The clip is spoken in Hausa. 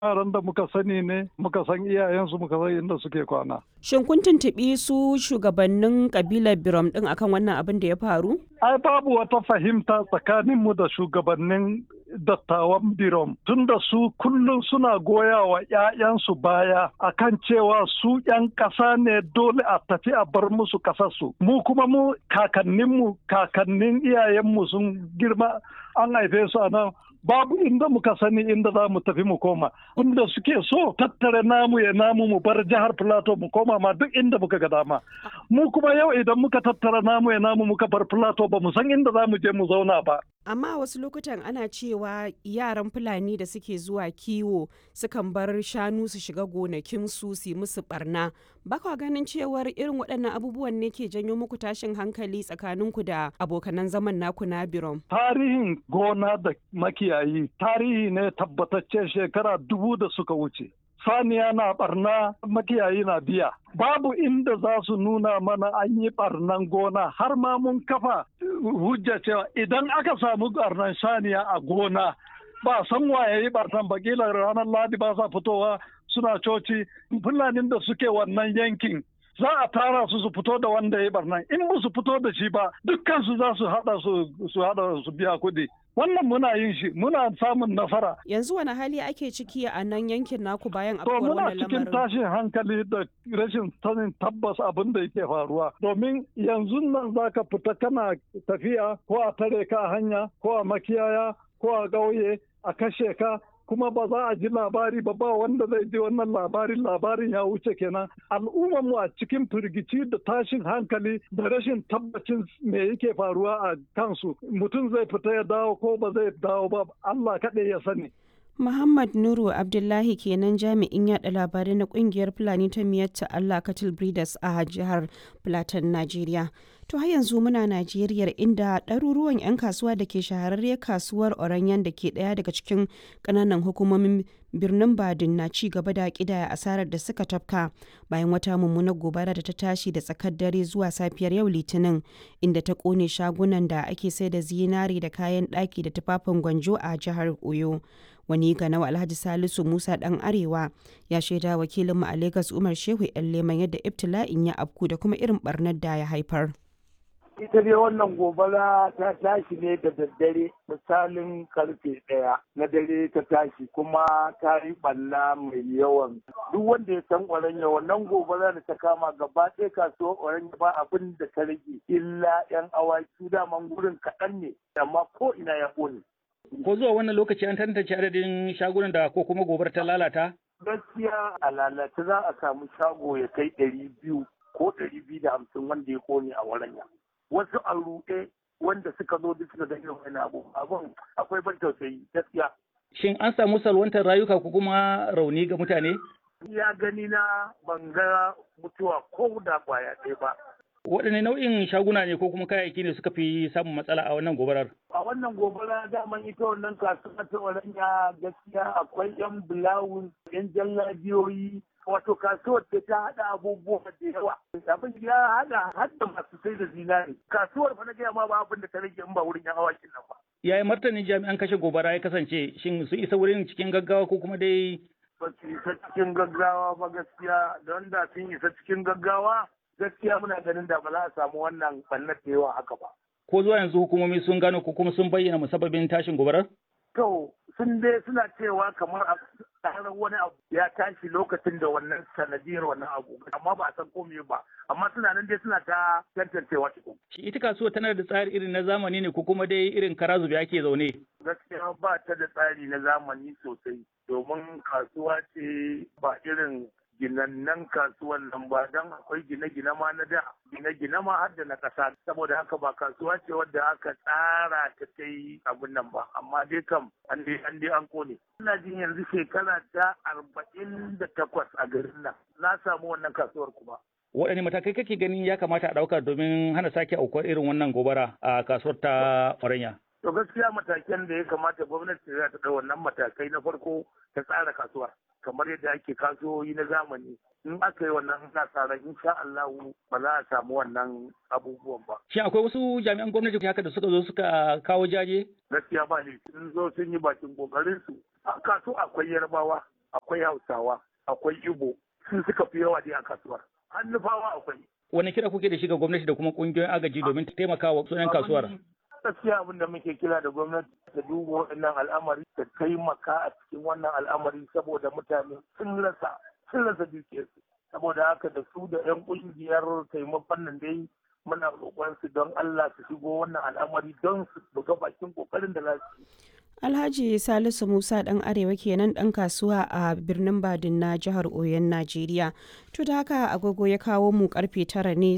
yaran da muka sani ne muka san iyayensu muka san inda suke kwana. Shin kun tuntuɓi su shugabannin kabilar Birom ɗin akan wannan abin da ya faru? Ai babu wata fahimta tsakaninmu da shugabannin dattawan Birom tunda su kullum suna goya wa 'ya'yansu baya akan cewa su 'yan ƙasa ne dole a tafi a bar musu ƙasarsu. Mu kuma mu kakanninmu kakannin iyayenmu sun girma an haife su a nan babu inda muka sani inda za mu tafi mu koma inda suke so tattare namu ya namu mu bar jihar plateau mu koma ma duk inda muka ga dama mu kuma yau idan muka tattara namu ya namu muka bar plateau ba mu san inda za mu je mu zauna ba amma wasu lokutan ana cewa yaran fulani da suke zuwa kiwo sukan bar shanu su shiga gonakinsu su yi musu barna ba kwa ganin cewar irin waɗannan abubuwan ne ke janyo muku tashin hankali tsakaninku da abokanan zaman naku na birom tarihin gona da makiyayi tarihi ne tabbatacce shekara dubu da suka wuce saniya na barna makiyayi na biya babu inda za su nuna mana an yi barnan gona har ma mun kafa hujja cewa idan aka samu barnan saniya a gona ba san waye yi barnan ba kila ranar ladi ba sa fitowa suna coci fulanin da suke wannan yankin za a tara su su fito da wanda ya yi barnan in ba su fito da shi ba dukkan su za su hada su hada su biya kuɗi wannan muna yin shi muna samun nasara yanzu wani hali ake ciki a nan yankin naku bayan to afkuwar muna wannan cikin lamarin tashin hankali da rashin sanin tabbas abin da yake faruwa domin yanzu nan zaka fita kana tafiya ko a tare ka a hanya ko a makiyaya ko a ƙauye a kashe ka kuma ba za a ji labari ba ba wanda zai ji wannan labarin labarin ya wuce kenan al'ummar mu a cikin firgici da tashin hankali da rashin tabbacin me yake faruwa a kansu mutum zai fita ya dawo ko ba zai dawo ba Allah kaɗai ya sani Muhammad Nuru Abdullahi kenan jami'in yada labarai na kungiyar Fulani ta miyatta Allah Cattle Breeders a jihar Plateau, Najeriya. To har yanzu muna Najeriya inda ɗaruruwan 'yan kasuwa da ke shahararriyar kasuwar Oranyan da ke ɗaya daga cikin ƙananan hukumomin birnin Badin na ci gaba da ƙidaya asarar da suka tafka bayan wata mummunar gobara da ta tashi da tsakar dare zuwa safiyar yau Litinin inda ta ƙone shagunan da ake sai da zinari da kayan ɗaki da tufafin gwanjo a jihar Oyo. wani ganawa alhaji salisu musa dan arewa ya shaida wakilinmu a lagos umar shehu yan leman yadda ibtila'in ya afku da kuma irin barnar da ya haifar ita dai wannan gobara ta tashi ne da daddare misalin karfe ɗaya na dare ta tashi kuma ta yi ɓalla mai yawan duk wanda ya san ƙwaranya wannan gobara da ta kama gaba ɗaya kasuwar ƙwaranya ba abin da ta rage illa yan awaki daman gurin kaɗan ne amma ko ina ya ƙone Ko zuwa wannan lokaci an tantance adadin shagunan da ko kuma gobar ta lalata? gaskiya a lalace za a samu shago ya kai ɗari biyu ko ɗari biyu da hamsin wanda ya kone a waranya wasu a ruɗe wanda suka zo duk suka ga irin wani abu abun akwai ban tausayi gaskiya Shin an samu salwantar rayuka ko kuma rauni ga mutane? ya gani na ban ga mutuwa ko da kwaya ɗaya ba Waɗanne nau'in shaguna ne ko kuma kayayyaki ne suka fi samun matsala a wannan gobarar? a wannan gobara daman ita wannan kasuwa ta oranya gaskiya akwai yan bulawun yan jallabiyoyi wato kasuwar da ta haɗa abubuwa da yawa abin ya haɗa hadda masu sai da zinari kasuwar fa na gaya ma ba abin da ta rage in ba wurin yan awakin nan ba Yaya martanin jami'an kashe gobara ya kasance? Shin su isa wurin cikin gaggawa ko kuma dai ba su isa cikin gaggawa ba gaskiya don da sun isa cikin gaggawa gaskiya muna ganin da ba za a samu wannan ɓannar da yawa haka ba ko zuwa yanzu hukumomi sun gano ko kuma sun bayyana musabbabin tashin gobarar? To, sun dai suna cewa kamar a tsarar wani abu ya tashi lokacin da wannan sanadiyar wannan abu, amma ba a san komai ba, amma suna nan dai suna ta tantancewa cikin. Shi ita kasuwa tana da tsari irin na zamani ne ko kuma dai irin kara zube ake zaune? Gaskiya ba ta da tsari na zamani sosai, domin kasuwa ce ba irin ginannan kasuwan nan ba don akwai gine-gine ma na da gine-gine ma har da na ƙasa saboda haka ba kasuwa ce wadda aka tsara ta kai abin nan ba amma dai kam an dai an dai an kone ina jin yanzu shekara ta arba'in da takwas a garin nan na samu wannan kasuwar kuma Waɗanne matakai kake ganin ya kamata a ɗauka domin hana sake aukuwar irin wannan gobara a kasuwar ta Faranya? To gaskiya matakan da ya kamata gwamnati za ta ɗau wannan matakai na farko ta tsara kasuwar kamar yadda ake kasuwoyi na zamani in aka yi wannan ina sa ran insha Allah ba za a samu wannan abubuwan ba. Shin akwai wasu jami'an gwamnati haka da suka zo suka kawo jaje? Gaskiya ba ne sun zo sun yi bakin kokarin su. A kaso akwai yarbawa akwai hausawa akwai igbo sun suka fi yawa dai a kasuwar hannufawa akwai wani kira kuke da shi ga gwamnati da kuma kungiyoyin agaji domin taimakawa sunan kasuwar gaskiya abin da muke kira da gwamnati ta duba waɗannan al'amari ta taimaka a cikin wannan al'amari saboda mutane sun rasa sun rasa dukiyarsu saboda haka da su da 'yan ƙungiyar taimakon nan dai muna roƙon su don Allah su shigo wannan al'amari don su buga bakin kokarin da za su yi Alhaji Salisu Musa ɗan Arewa kenan ɗan kasuwa a birnin Badin na jihar Oyon Najeriya. To da haka agogo ya kawo mu karfe tara ne